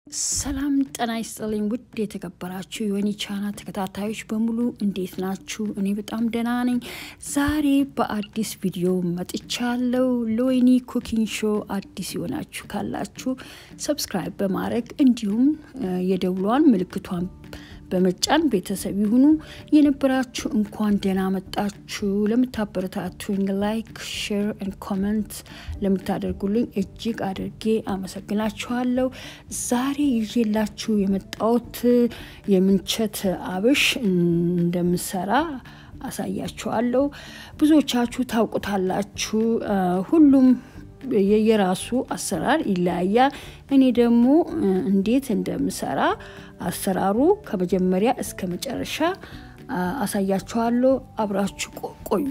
ሰላም ጤና ይስጥልኝ። ውድ የተከበራችሁ የወይኒ ቻናል ተከታታዮች በሙሉ እንዴት ናችሁ? እኔ በጣም ደህና ነኝ። ዛሬ በአዲስ ቪዲዮ መጥቻለሁ። ለወይኒ ኩኪንግ ሾው አዲስ የሆናችሁ ካላችሁ ሰብስክራይብ በማድረግ እንዲሁም የደውሏን ምልክቷን በመጫን ቤተሰብ ይሁኑ። የነበራችሁ እንኳን ደህና መጣችሁ። ለምታበረታቱኝ ላይክ፣ ሼር ን ኮመንት ለምታደርጉልኝ እጅግ አድርጌ አመሰግናችኋለሁ። ዛሬ ይዤላችሁ የመጣሁት የምንቸት አብሽ እንደምሰራ አሳያችኋለሁ። ብዙዎቻችሁ ታውቁታላችሁ። ሁሉም የየራሱ አሰራር ይለያያል። እኔ ደግሞ እንዴት እንደምሰራ አሰራሩ ከመጀመሪያ እስከ መጨረሻ አሳያችኋለሁ። አብራችሁ ቆዩ።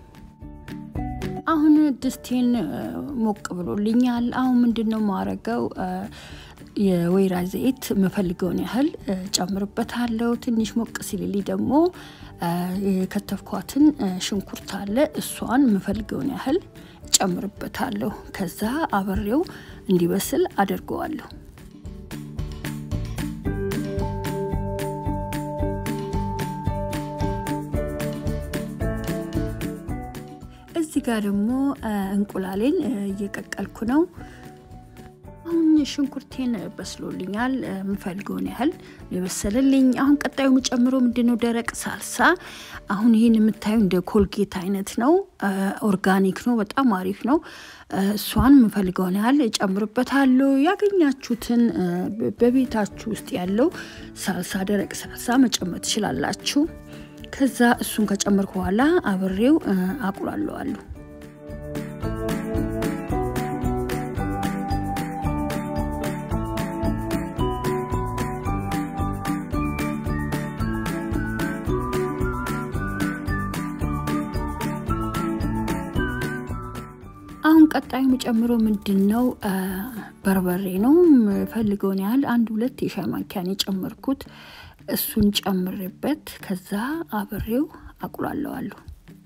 አሁን ድስቴን ሞቅ ብሎልኛል። አሁን ምንድን ነው ማረገው? የወይራ ዘይት የምፈልገውን ያህል ጨምርበታለሁ። ትንሽ ሞቅ ሲልልኝ ደግሞ የከተፍኳትን ሽንኩርት አለ እሷን የምፈልገውን ያህል ጨምርበታለሁ። ከዛ አብሬው እንዲበስል አደርገዋለሁ። እዚህ ጋር ደግሞ እንቁላሌን እየቀቀልኩ ነው። አሁን ሽንኩርቴን በስሎልኛል። የምፈልገውን ያህል የበሰለልኝ። አሁን ቀጣዩ የምጨምረው ምንድነው? ደረቅ ሳልሳ። አሁን ይህን የምታዩ እንደ ኮልጌት አይነት ነው። ኦርጋኒክ ነው። በጣም አሪፍ ነው። እሷን የምፈልገውን ያህል እጨምርበታለሁ። ያገኛችሁትን በቤታችሁ ውስጥ ያለው ሳልሳ፣ ደረቅ ሳልሳ መጨመር ትችላላችሁ። ከዛ እሱን ከጨመርኩ በኋላ አብሬው አቁላለዋለሁ። አሁን ቀጣዩ የምጨምረው ምንድን ነው? በርበሬ ነው። ፈልገውን ያህል አንድ ሁለት የሻይ ማንኪያን የጨመርኩት እሱን ጨምሬበት ከዛ አብሬው አቁላለዋለሁ።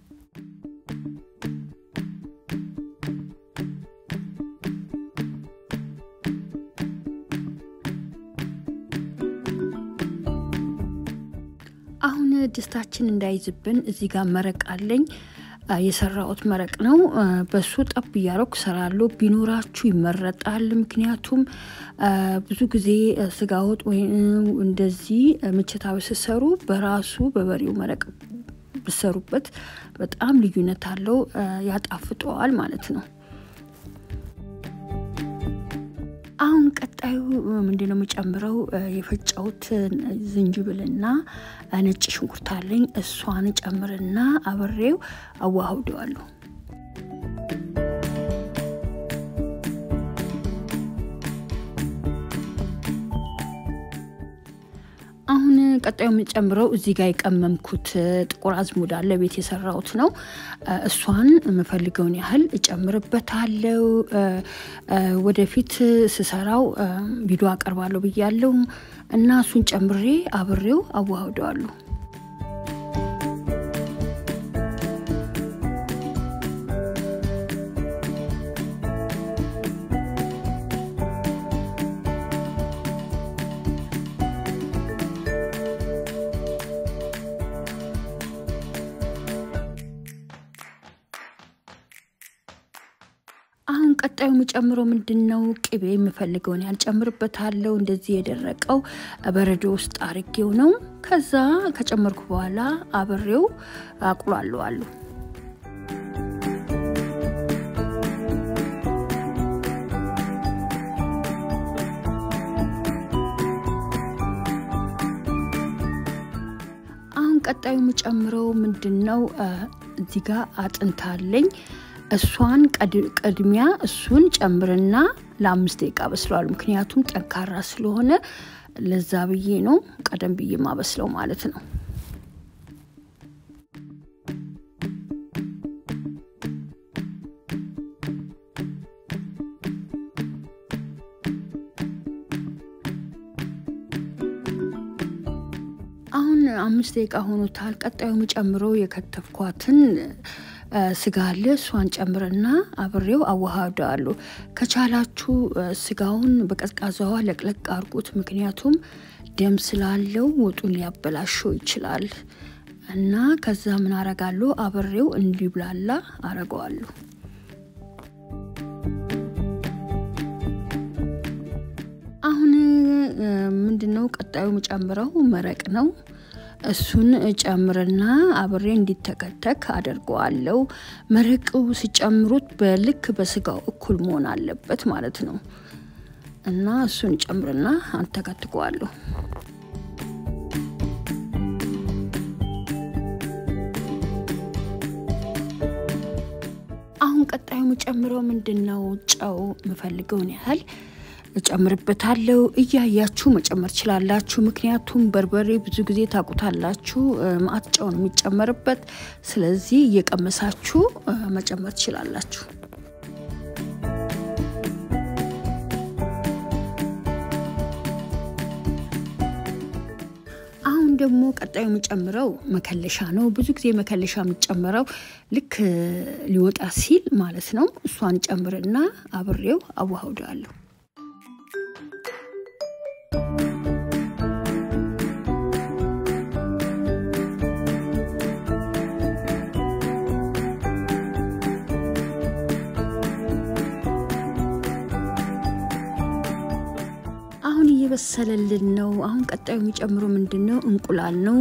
አሁን ድስታችን እንዳይዝብን እዚህ ጋር መረቅ አለኝ የሰራሁት መረቅ ነው። በሱ ጠብ እያረኩ ሰራለሁ። ቢኖራችሁ ይመረጣል። ምክንያቱም ብዙ ጊዜ ስጋ ወጥ ወይም እንደዚህ ምቸታዊ ስሰሩ በራሱ በበሬው መረቅ ብሰሩበት በጣም ልዩነት አለው፣ ያጣፍጠዋል ማለት ነው። አሁን ቀጣዩ ምንድነው የምጨምረው? የፈጨሁት ዝንጅብልና ነጭ ሽንኩርት አለኝ። እሷን ጨምርና አብሬው አዋህደዋለሁ። አሁን ቀጣዩ የምጨምረው እዚህ ጋር የቀመምኩት ጥቁር አዝሙድ አለ፣ ቤት የሰራሁት ነው። እሷን የምፈልገውን ያህል እጨምርበታለሁ። ወደፊት ስሰራው ቪዲዮ አቀርባለሁ ብያለሁ እና እሱን ጨምሬ አብሬው አዋህደዋለሁ። አሁን ቀጣዩ የምጨምረው ምንድን ነው? ቅቤ የምፈልገውን ያልጨምርበታለሁ። እንደዚህ የደረቀው በረዶ ውስጥ አርጌው ነው። ከዛ ከጨመርኩ በኋላ አብሬው አቁላለዋለሁ። አሁን ቀጣዩ የምጨምረው ምንድን ነው? እዚህ ጋር አጥንት አለኝ። እሷን ቅድሚያ እሱን ጨምርና ለአምስት ደቂቃ በስለዋል። ምክንያቱም ጠንካራ ስለሆነ ለዛ ብዬ ነው ቀደም ብዬ ማበስለው ማለት ነው። አሁን አምስት ደቂቃ ሆኖታል። ቀጣዩ የምጨምረው የከተፍኳትን ስጋ አለ። እሷን ጨምርና አብሬው አዋሃደዋለሁ። ከቻላችሁ ስጋውን በቀዝቃዛዋ ለቅለቅ አድርጉት። ምክንያቱም ደም ስላለው ወጡን ሊያበላሸው ይችላል እና ከዛ ምን አረጋለሁ አብሬው እንዲብላላ አረገዋለሁ። አሁን ምንድነው ቀጣዩ የምጨምረው መረቅ ነው። እሱን ጨምርና አብሬ እንዲተከተክ አደርገዋለሁ። መረቁ ሲጨምሩት በልክ በስጋው እኩል መሆን አለበት ማለት ነው እና እሱን ጨምርና አንተከትከዋለሁ። አሁን ቀጣዩ የምጨምረው ምንድን ነው? ጨው የምፈልገውን ያህል እጨምርበታለሁ። እያያችሁ መጨመር ችላላችሁ። ምክንያቱም በርበሬ ብዙ ጊዜ ታውቁታላችሁ፣ ማአት ጨው ነው የሚጨመርበት። ስለዚህ እየቀመሳችሁ መጨመር ትችላላችሁ። አሁን ደግሞ ቀጣዩ የሚጨምረው መከለሻ ነው። ብዙ ጊዜ መከለሻ የሚጨምረው ልክ ሊወጣ ሲል ማለት ነው። እሷን ጨምርና አብሬው አዋህደዋለሁ። አሁን እየበሰለልን ነው። አሁን ቀጣዩ የሚጨምረው ምንድን ነው? እንቁላል ነው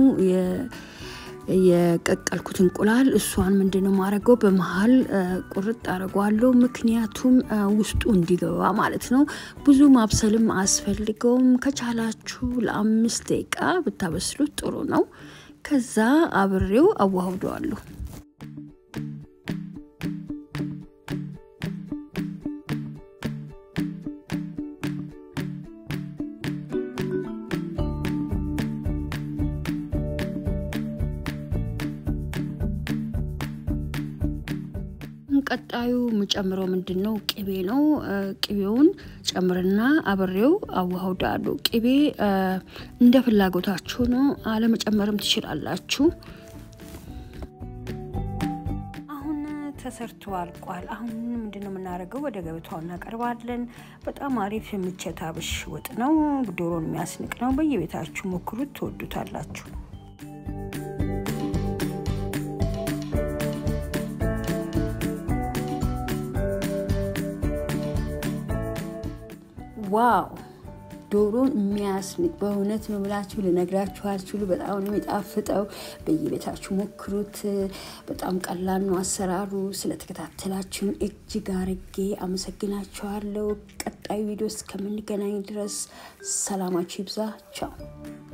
የቀቀልኩት እንቁላል። እሷን ምንድን ነው ማድረገው በመሀል ቁርጥ አድርገዋለሁ። ምክንያቱም ውስጡ እንዲገባ ማለት ነው። ብዙ ማብሰልም አያስፈልገውም። ከቻላችሁ ለአምስት ደቂቃ ብታበስሉት ጥሩ ነው። ከዛ አብሬው አዋህደዋለሁ። ቀጣዩ የምጨምረው ምንድን ነው? ቅቤ ነው። ቅቤውን ጨምርና አብሬው አዋህዳለሁ። ቅቤ እንደ ፍላጎታችሁ ነው፣ አለመጨመርም ትችላላችሁ። አሁን ተሰርቶ አልቋል። አሁን ምንድን ነው የምናደርገው? ወደ ገበታው እናቀርባለን። በጣም አሪፍ የምቸት አብሽ ወጥ ነው። ዶሮን የሚያስንቅ ነው። በየቤታችሁ ሞክሩት፣ ትወዱታላችሁ። ዋው ዶሮን የሚያስንቅ በእውነት ነው ብላችሁ ልነግራችሁ አልችሉ። በጣም ነው የሚጣፍጠው። በየቤታችሁ ሞክሩት። በጣም ቀላል ነው አሰራሩ። ስለተከታተላችሁን እጅግ አርጌ አመሰግናችኋለሁ። ቀጣዩ ቪዲዮ እስከምንገናኝ ድረስ ሰላማችሁ ይብዛ። ቻው